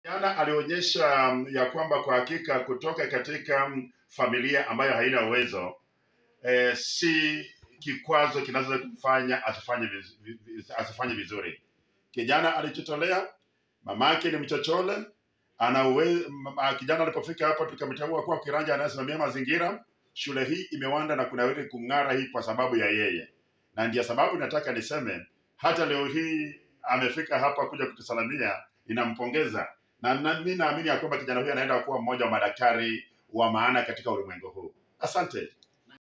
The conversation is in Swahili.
Jana alionyesha mm, ya kwamba kwa hakika kutoka katika mm, familia ambayo haina uwezo eh, si kikwazo kinaweza kumfanya asifanye viz, viz, asifanye vizuri. Kijana alichotolea, mamake ni mchochole, ana uwe, mama, kijana alipofika hapa tukamtambua kuwa kiranja anayesimamia mazingira. Shule hii imewanda na kunawiri kung'ara hii kwa sababu ya yeye, na ndiyo sababu nataka niseme hata leo hii amefika hapa kuja kutusalamia, ninampongeza na na- mi naamini ya kwamba kijana huyu anaenda kuwa mmoja wa madaktari wa maana katika ulimwengu huu. Asante.